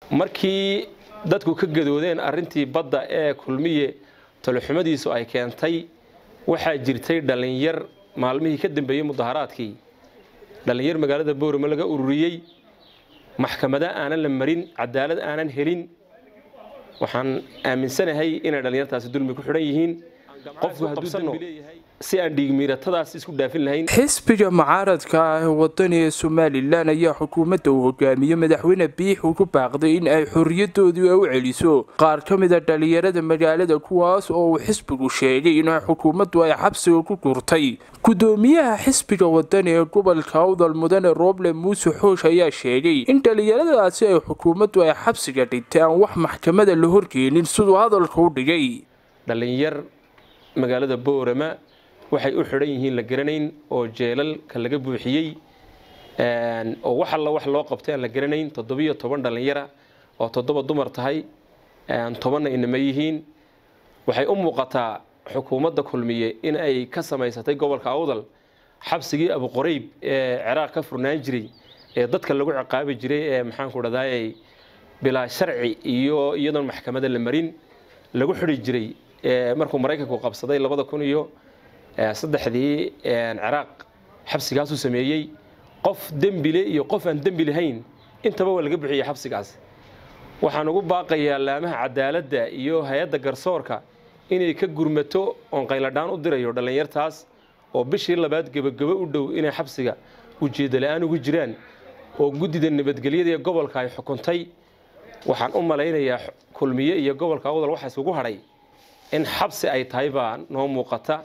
markii dadku ka gadoodeen arrintii badda ee kulmiye taloxumadiisu ay keentay waxaa jirtay dhallinyar maalmihii ka dambeeyey mudaharaadkii dhallinyar magaalada boorama laga ururiyey maxkamada aanan la marin cadaalad aanan helin waxaan aaminsanahay inay dhallinyartaasi dulmi ku xidhan yihiin qofku hadduu dambi leeyahay si aan dhiigmiiratadaas isku dhaafin lahayn xisbiga mucaaradka ah ee wadani ee somalilan ayaa xukuumadda uu hogaamiye madaxweyne biix ugu baaqday in ay xorriyadoodii u celiso qaar ka mid a dhalinyarada magaalada kuwaas oo uu xisbigu sheegay in xukuumaddu ay xabsiga ku gurtay gudoomiyaha xisbiga wadani ee gobolka awdal mudane roble muuse xoosh ayaa sheegay in dhalinyaradaasi ay xukuumaddu ay xabsiga dhigtay aan wax maxkamada la horgeenin siduu hadalka u dhigay dhallinyar magaalada boorama waxay u xidhan yihiin la garanayn oo jeelalka laga buuxiyey oo wax alla wax loo qabtay aan la garanayn toddobiyo toban dhallinyara oo toddoba dumar tahay tobanna inama yihiin waxay u muuqataa xukuumadda kulmiye in ay ka samaysatay gobolka awdal xabsigii abuqorayb ee ciraaq ka furnaan jiray ee dadka lagu ciqaabi jiray ee maxaanku dhadaayay bilaa sharci iyo iyadoon maxkamada la marin lagu xidhi jiray markuu maraykanku qabsaday labada kun iyo saddexdii ciraaq xabsigaasuu sameeyey qof dembile iyo qof aan dembi lahayn intaba waa laga bixiyey xabsigaas waxaan ugu baaqayaa laamaha cadaaladda iyo hay-adda garsoorka inay ka gurmato oon qayladhaan u dirayo dhallinyartaas oo bishii labaad gebagabo u dhow inay xabsiga ujeedda la-aan ugu jiraan oo guddida nabadgelyada ee gobolka ay xukuntay waxaan u malaynayaa kulmiye iyo gobolka awdal waxa isugu hadhay in xabsi ay tahay baa noo muuqata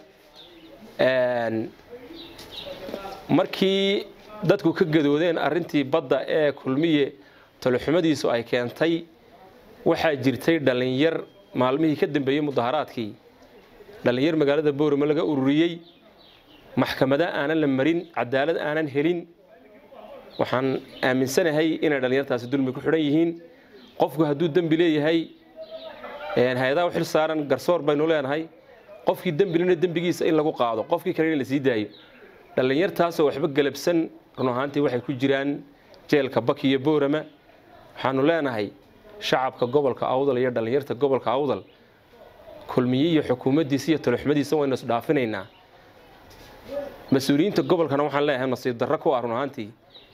markii dadku ka gadoodeen arrintii badda ee kulmiye taloxumadiisu ay keentay waxaa jirtay dhallinyar maalmihii ka dambeeyey mudaharaadkii dhallinyar magaalada boorama laga ururiyey maxkamada aanan la marin cadaalad aanan helin waxaan aaminsanahay inay dhallinyartaasi dulmi ku xidhan yihiin qofku hadduu dembi leeyahay hay-adaha u xil saaran garsoor baynu leenahay qofkii dembilina dembigiisa in lagu qaado qofkii kale in la sii daayo dhallinyartaasoo waxba galabsan run ahaantii waxay ku jiraan jeelka baki iyo boorama waxaanu leenahay shacabka gobolka awdal iyo dhallinyarta gobolka awdal kulmiye iyo xukuumaddiisa iyo taloxumadiisa waynu isdhaafinaynaa mas-uuliyiinta gobolkana waxaan leeyahay nasiib darro ku ah run ahaantii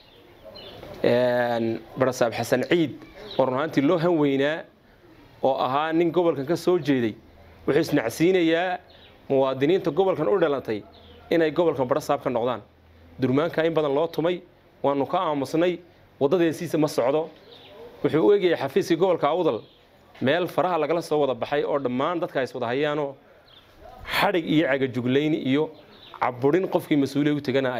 barasaab xasan ciid oo run ahaantii loo han weynaa oo ahaa nin gobolkan ka soo jeeday wuxuu isnacsiinayaa muwaadiniinta gobolkan u dhalatay inay gobolkan barasaab ka noqdaan durmaanka in badan loo tumay waanu ka aamusnay waddadeesiisa ma socdo wuxuu u egayay xafiiskii gobolka awdal meel faraha lagala soo wada baxay oo dhammaan dadka is wada hayaanoo xadhig iyo cagajuglayn iyo caburin qofkii mas-uuliya u tegana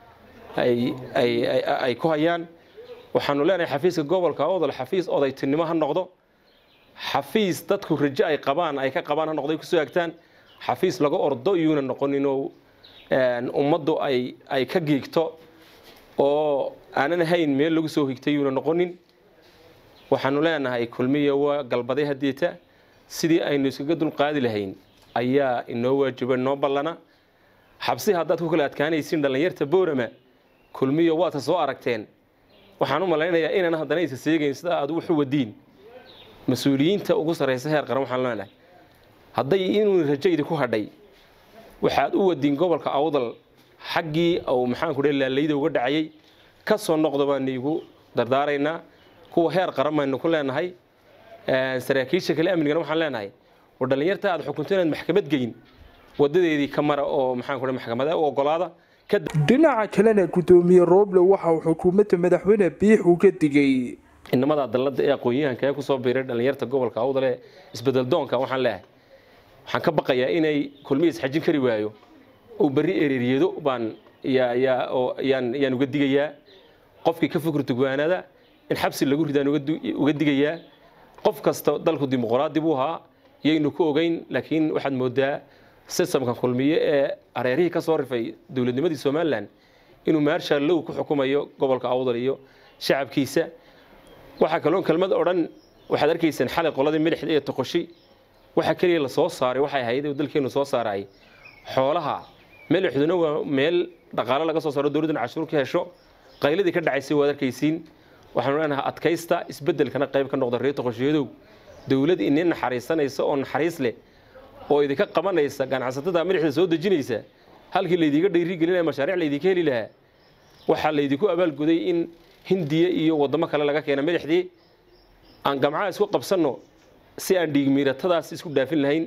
ay ku hayaan waxaanu leenahay xafiiska gobolka awdal xafiis odaytinimo ha noqdo xafiis dadku rajo ay qabaan ay ka qabaan ha noqday kusoo agtaan xafiis laga ordo iyuuna noqoninoo ummaddu ay ay ka giigto oo aanan ahayn meel lagu soo higtay yuuna noqonin waxaanu leenahay kulmiya waa galbaday hadeeta sidii aynu iskaga dulqaadi lahayn ayaa inoo waajiba inoo ballana xabsi haddaad ku kala adkaanaysiin dhallinyarta boorama kulmiya waadka soo aragteen waxaan u malaynayaa inaan haddana isa seegayn sida aad wuxu wadiin mas-uuliyiinta ugu sarraysa heer qaran waxaan leenahay hadday inuu rajaydi ku hadhay waxaad u wadiin gobolka awdal xaggii uu maxaanku dhe laalayda uga dhacayay ka soo noqda baanu igu dardaaraynaa kuwa heer qaran baynu ku leenahay saraakiisha kale amnigana waxaan leenahay war dhallinyarta aad xukunto inaad maxkamad geyn wadadeedii ka mara oo maxaanku dhe maxkamada u ogolaada dhinaca kalena gudoomiye roble waxa uu xukuumadda madaxweyne biix uga digay inamada dalada ee aqoon-yahanka ee kusoo biiray dhallinyarta gobolka awdal ee isbedel doonka waxaan leehay waxaan ka baqayaa inay kulmiya isxajin kari waayo uu berri ereeryado baan yaan uga digayaa qofkii ka fikir tugwaanada in xabsi lagu ridaan uga digayaa qof kasta dalku dimuqraadi buu ahaa yaynu ku ogeyn laakiin waxaad moodaa sistamka kulmiye ee areerihii ka soo rifay dowladnimadii somalilan inuu maarshaal low ku xukumayo gobolka awdal iyo shacabkiisa waxaa kaloon kelmad odhan waxaad arkaysaan xalay qoladii milixda iyo toqoshi waxa keliya la soo saaray waxay ahayd dalkeenu soo saaray xoolaha milixduna waa meel dhaqaale laga soo saaro dowladduna cashuur ka hesho qayladii ka dhacaysay waad arkaysiin waxaanu leenahay adkaysta isbeddelkana qayb ka noqda reer toqoshiyadow dowlad ini naxariisanaysa oo naxariis leh oo idinka qabanaysa ganacsatada madaxda soo dejinaysa halkii laydiga dhiirigelinaya mashaariic laydinka heli lahaa waxaa laydinku abaalguday in hindiya iyo waddamo kale laga keena madaxdii aan gamcaha isku qabsanno si aan dhiigmiiratadaas isku dhaafin lahayn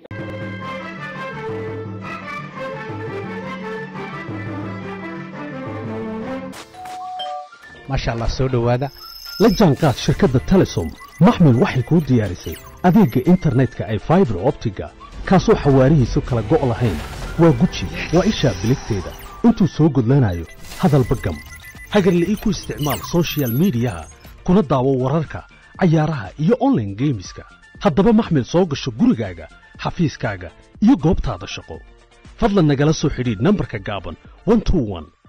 maasha allah soo dhowaada la jaanqaad shirkadda telesom maxmil waxay kuu diyaarisay adeegga internetka ay faibar optiga kaasoo xawaarihiisu kala go' lahayn waa guji waa ishaa biligteeda intuu soo gudlanayo hadalba gam hagarle ii ku isticmaal sochial midiyaha kuna daawo wararka cayaaraha iyo onlaine geemiska haddaba maxmil soo gasho gurigaaga xafiiskaaga iyo goobtaada shaqo fadlan nagala soo xidhiidh nambarka gaaban